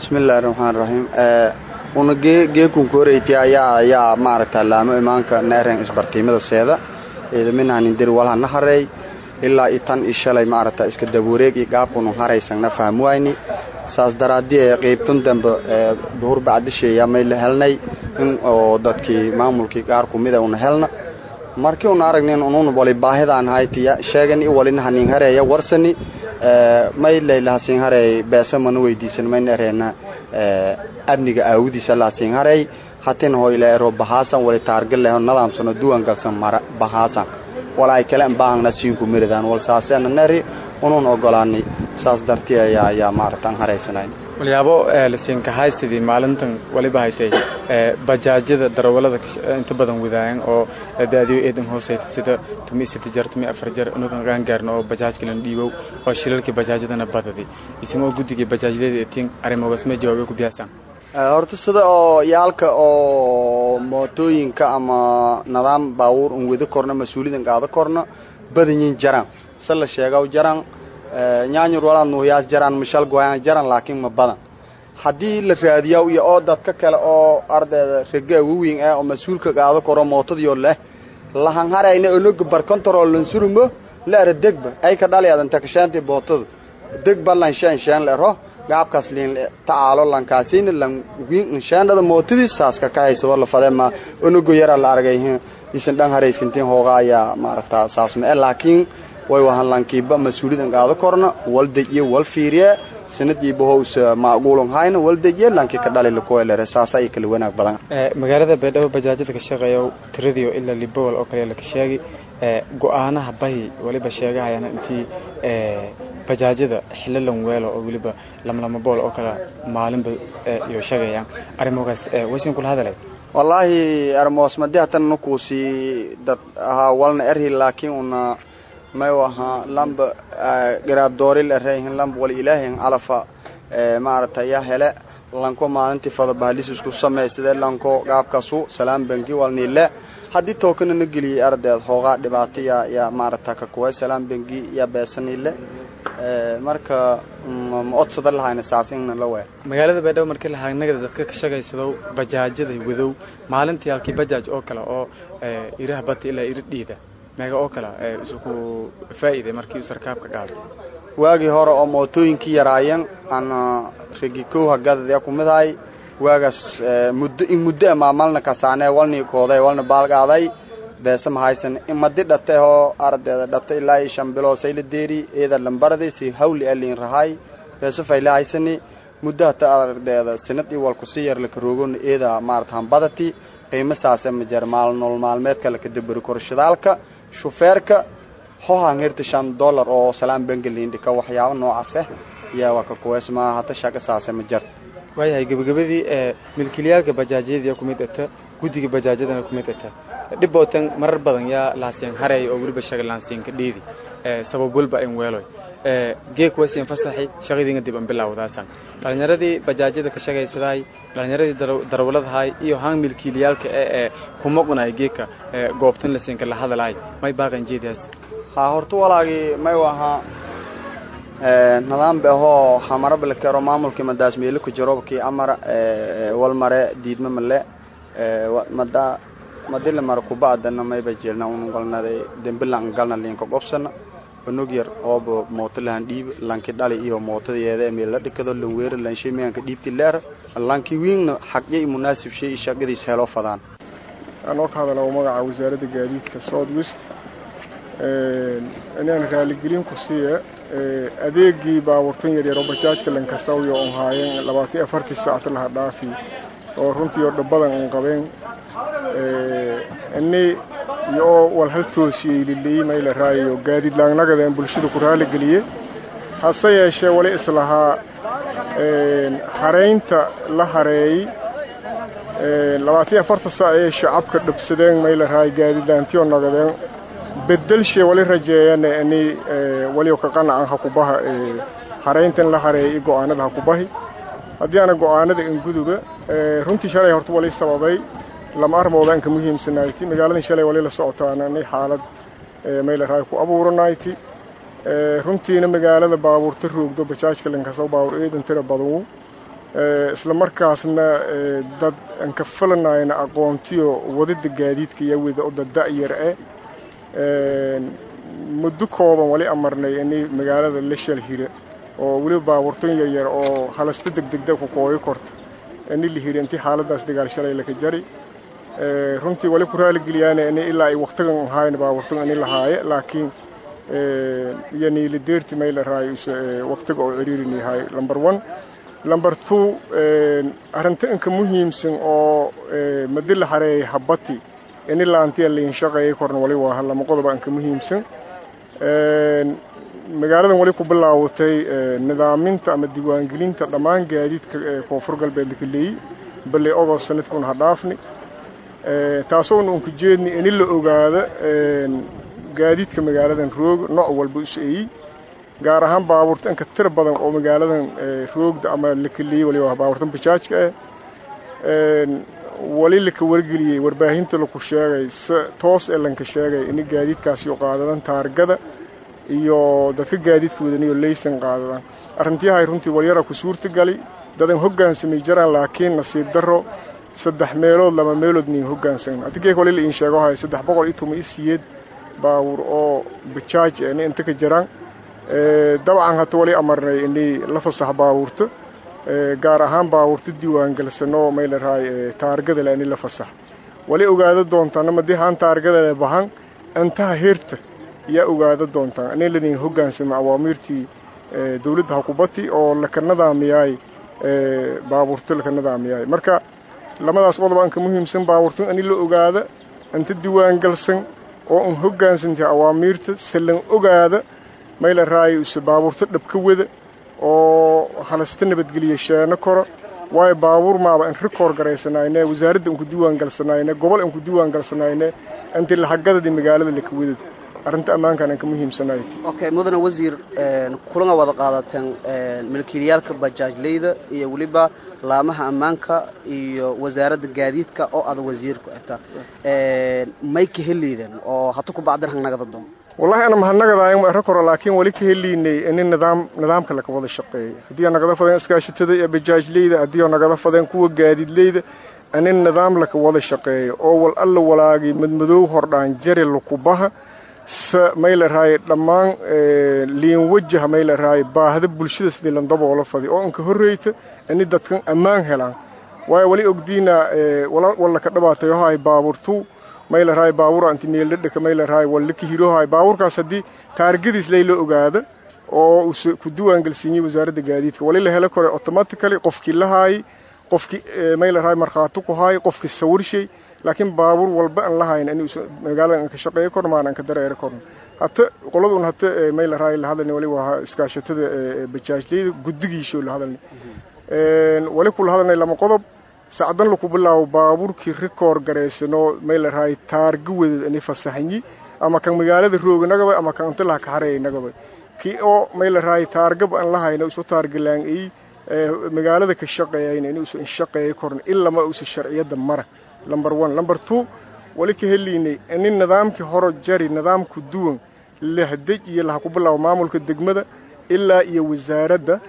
bismillahi raxmaan raxiim una geekun koreyti ayaa ayaa maaragta laamo imaanka neeren isbartiimada seeda ciidaminahanindir walhana hareey ilaa i tan i shalay maaragta iska dabuureeg iyo gaabkunu haraysangna fahmwayni saas daraadii ee qaybtun dambe duhur bacdisheeya may la helnay in oo dadkii maamulkii qaar kumida una helna markii una aragnin unun wali baahidaan haytiya sheegan i walina hanin hareeya warsani may laylahasin hareey beesa mana weydiisan mayna ereena amniga aawudiisa lahasin hareey hatin hoyle ero bahaasan wali taargal leho nadaamsano duwan galsan mara bahaasan wala ay kale baahangna siinku miridaan wal saaseena neri unun ogolaanay saas dartii ayaa ayaa maaragtaan haraysanayn walyaabo lasiinkahay sidii maalintan waliba haytay bajaajyada darawalada inta badan wadaayan oo daadiyo eedan hooseyta sida tumi sita jar tumi afar jar unugan qaangaarna oo bajaajkalan dhiibow oo shilalkii bajaajyadana badadi isagoo guddigii bajaajyada etiin arrimogaas ma jawaabay ku biyaasaan horta sida oo yaalka oo mootooyinka ama nidaam baabuur un wada korna mas-uuliyadan qaado korna badanyiin jaran se la sheegaw jaran nyaanyur walaad nuuhiyaas jaran mishal goyaan jaran laakiin ma badan haddii la raadiyaa iyo oo dadka kale oo ardayda rega waweyn ah oo mas-uulka qaado koro mootadiyo leh lahan harayna onoga bar control lansurumo laara degba ay ka dhaliyadan takashaanti bootada degba lan shan shan lero gaabkaas liin tacaalo lankaasiina lan wiin inshaandada mootadii saas ka kahaysado la fadee ma onogo yara la argay isan dhan haraysantiin hooga ayaa maaragtaa saas ma laakiin way wahan lankiiba mas-uuliyadan qaado korna wal dejiye wal fiiriye sanadiiba hows macquulun hayna wal dejiye lankii ka dhali lakuelere saasa ay kala wanaag badan magaalada baydhabo bajaajyada ka shaqeeya tiradiio ilaa libowal oo kale laka sheegi go-aanaha bahi waliba sheegahayana intii bajaajyada xilalan weelo oo weliba lamlama bool oo kale maalinba iyo sheegayaan arrimogaas waysan kula hadalay wallaahi armoos madi hatan nukuusi dad ahaa walna erhi laakiin una may ahaa lamba garaab dooril ereyhin lamba wal ilaahin calafa maaragta ya hele lanko maalintii fada bahlis isku samey sidee lanko gaabkasu salaam bangi walniile haddii tookana na geliyey ardeed hoogaa dhibaato ya ya maaragta kakuway salaam bangi ya beesaniile marka ma odsada lahayna saas inna la we magaalada baydhabo markii lahaanagada dadka ka shaqaysado bajaajyada wadow maalintii halkii bajaaj oo kale oo iraha bata ilaa iri dhiida meega oo kale isuku faa'iiday markii uu sarkaabka qaado waagii hore oo mootooyinkii yaraayeen ana regikow hagadadya kumidahay waagaas muddo in muddo amaamalna kasaanee walnii kooday walna baalgaaday beese mahaysan imadi dhate oo ardeeda dhate ilaa iyo shan biloo sayla deeri eeda lambaradi si hawli aliin rahay beese fayla haysani muddo hata ardeeda sanad iyo walku si yar laka roogona eeda maarata hambadati qiimo saase majar maal nool maalmeedka laka dabari koro shidaalka shufeerka hohan hirta shan dollar oo salaam bengalindhika waxyaabo noocaase yaa waa ka kuweys maa hata shaqa saase ma jarta waayahay gebagabadii ee milkiilayaalka bajaajyada ku mid ata guddiga bajaajyadana ku mid ata dhibootan marar badan yaa laasiin hareey oo weliba shaga laansiinka dhiidi sabab walba in weeloy geek waysiin fasaxi shaqadiina dib an bilaawdaasan dhalinyaradii bajaajyada ka shaqaysadahay dhalinyaradii darawaladahay iyo haan milkiilayaalka ee ee kuma qunay geeka goobtan lasiinka la hadalahay may baaqan jeedaas ha horta walaagii may wahaa nidaam be ahoo hamara balkero maamulkii madaas meelo ku jirobkii amar wal mare diidma male mada madila mara kubaadana mayba jirna un galnaday dembilan galna linka qobsana onog yar ooba mooto lahan dhiib lanki dhali iyo mootadeeda meel la dhikado lan weera lan shay miyanka dhiibti leer lanki wiingna xaqya munaasib shay shaqadiis helo fadaan anoo ka hadala magaca wasaaradda gaadiidka south west inaan raaligelin ku siiya adeegii baabuurtan yaryar oo bajaajka lankasawiyo on haayeen labaatan afartii saacta laha dhaafi oo runtii oo dhabadan an qabeen ini iyo wal hal toosiyey lilii mayla raayayo gaadiid laannagadeen bulshada ku raaligeliye hase yeeshee wali islahaa hareynta la hareeyey labaatan afarta saac ayay shacabka dhabsadeen mayla raaya gaadiidlaantiyo nagadeen bedelshe wali rajeeyane ini waliyo ka qanacan hakubaha hareyntan la hareeyay go'aanada hakubahi haddii aana go'aanada inguduba runtii shalay horta wali sababay lama armooda anka muhiimsanayti magaaladan shalay wali la socotaana inay xaalad maylaraa ku abuuranayti runtiina magaalada baabuurta roogdo bajaajka lankasaw baabuur eedan tira badanwu isla markaasna dad aan ka falanayna aqoontiyo wadida gaadiidka iyo wada oo dad da-yar eh muddo kooban wali amarnay inay magaalada la shalhira oo weliba baabuurtan yaryar oo halasta degdegda ku kooyo korta ini la hiri intii xaaladaas dagaal shalay laka jari runtii wali ku raaligeliyaana ini ilaa ay waktigan ahayn baabuurtan ini lahaaye laakiin yani la deerti may la raayo waktiga oo ciriirin yahay number one number two arrinta inka muhiimsan oo madi la hareeyay habati ini laantiya liin shaqeeyay korna wali waa lama qodoba inka muhiimsan magaaladan wali ku bilaawatay nidaaminta ama diiwaangelinta dhammaan gaadiidka koonfur galbeed laka leeyey balley ogost sanadkun ha dhaafni taasoona unka jeedni ini la ogaado gaadiidka magaaladan roog nooc walba is eeyey gaar ahaan baabuurta inka tira badan oo magaaladan roogda ama laka leeyey waliba baabuurtan bajaajka ah wali laka wargeliyey warbaahinta laku sheegay si toos ee lanka sheegay ini gaadiidkaasi u qaadadan taargada iyo dadka gaadiidka wadaniyo laysan qaadadan arrintiyahay runtii walyara ku suurta gali dadan hoggaansamay jaraan laakiin nasiib darro saddex meelood laba meelood nin hoggaansan adigee wali la iin sheego hay saddex boqol iyo toban iyo siyeed baabuur oo bajaaj ni inta ka jiraan dabcan hata wali amarnay inay la fasax baabuurta gaar ahaan baabuurta diiwaangalsanoo may la rahay taargada le ini la fasax wali ogaado doontaan madii haan taargada le bahan intaha heerta yaa ogaado doontaan inin lanin hoggaansama awaamiirtii dawladda hakubati oo laka nadaamiyaay baabuurto laka nadaamiyaay marka lamadaas qodob anka muhiimsan baabuurto ini la ogaada inta diiwaangalsan oo un hoggaansantay awaamiirta salan ogaada may la raayo ise baabuurto dhabka wada oo halasta nabadgeliya sheeno koro waayo baabuur maaba in rikoor garaysanayne wasaaradda inku diiwaan galsanayne gobol inku diiwaan galsanayne inti lahagadadii magaalada laka wadad arrinta ammaankan aan ka muhiimsanayd okay mudane wasiir kulana wada qaadateen milkiilayaalka bajaajleyda iyo weliba laamaha ammaanka iyo wasaaradda gaadiidka oo ada wasiirku ata may ka heliydeen oo hata ku bacdan hangnagada doon wallahi ana mahadnagadaayma ero koro laakiin wali ka heliynay ini nidaam nidaamka laka wada shaqeeya haddii oo nagada fadeen iskaashatada iyo bajaajleyda haddii oo nagada fadeen kuwa gaadiidleyda ini nidaam laka wada shaqeeya oo wal alla walaagay madmadoow hordhaan jari lakubaha se may la rahay dhammaan liin wajaha may la rahay baahda bulshada sidii landaboola fadi oo inka horreyta ini dadkan ammaan helaan waayo wali ogdiina wallaka dhabaatayohaay baabuurtu may la rahay baabuura inti meeldhadhaka may la rahay wallaka hirohaay baabuurkaas haddii taargadiis layla ogaada oo use ku diiwaangelsiiyey wasaaradda gaadiidka wali la helo kore automatically qofkii lahaayey qofkii may la rahay markhaati ku haay qofkii sawirshay laakiin baabuur walba aan lahayn in magaalada aan ka shaqeeyo korno maan aan ka dareero korno hata qoladun hata may la raay la hadalni wali waa iskaashatada bajaajleyda guddigiisho la hadalni wali kula hadalnay lama qodob sacdan laku bilaabo baabuurkii rikoor garaysanoo may la raay taarga wadad ini fasaxnyi ama kan magaalada rooga nagadoy ama kan inta laha ka hareeya nagadoy kii oo may la raay taargaba aan lahayna isu taargalaangay magaalada ka shaqeeyayna in usu inshaqeeya korno ilama usa sharciyada mara number one number two wali ka heliynay ini nidaamkii horo jari nidaamku duwan lahdej iyo laha ku bilaabo maamulka degmada ilaa iyo wasaaradda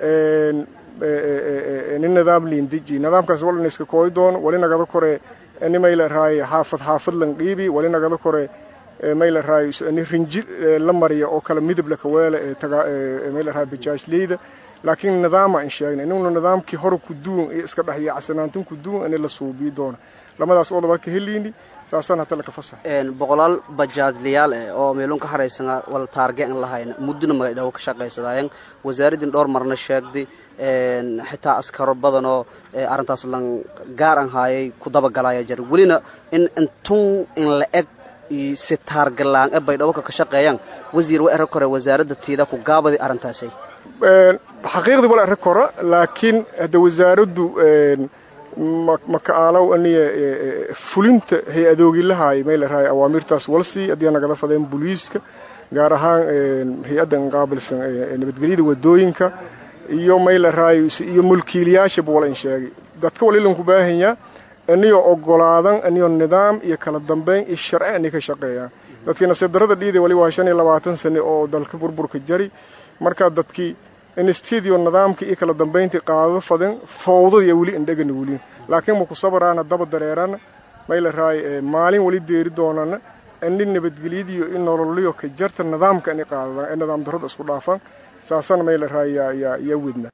ini nidaam liindeji nidaamkaas walina iska kooy doono wali nagada kore ini may la raayo xaafad xaafad lan qiibi wali nagada kore may la raayo ini rinji la mariya oo kale midab laka weela ee may la raayo bajaajleyda laakiin nidaama aan sheegnay inuna nidaamkii hore ku duwan iyo iska dhex yacsanaantin ku duwan ini la suubiyi doono lamadaas qodoba ka heliyni saasaan hata laka fasax boqolaal bajaajlayaal eh oo meelun ka haraysanaa wal taarge aan lahayna muddona magadhawo ka shaqaysadaayeen wasaaraddin dhowr marna sheegday xitaa askaro badan oo arrintaas lan gaar aan haayay ku dabagalaya jir welina in intun in la eg si taargalaan e baydhabo ka shaqeeyaan wasiir wa ero kore wasaaradda tiida ku gaabadi arrintaasay xaqiiqdii wala ero kora laakiin hadda wasaaraddu maka aalow aniya fulinta hay-adoogilahaay may la rahay awaamirtaas walsii haddii nagala fadeen booliiska gaar ahaan hay-addan qaabilsan nabadgelyada wadooyinka iyo may la rahay iyo mulkiilayaashaba wala in sheegay dadka walilanku baahanyaa aniyoo ogolaadan aniyoo nidaam iyo kala dambeyn iyo sharci ani ka shaqeeyaan dadkii nasiib darrada dhiiday wali waa shan iyo labaatan sane oo dalka burburka jari markaa dadkii instidio nidaamkii iyo kala dambayntii qaadado fadin fowdadiiyo weli indhegana weliin laakiin maku sabaraana daba dareerana mayla raay maalin weli deeri doonana ini nabadgelyadiyo in nololiyo ka jarta nidaamka inay qaadadaan ee nidaam darrada isku dhaafaan saasana mayla raay yaa yaa yaa wedna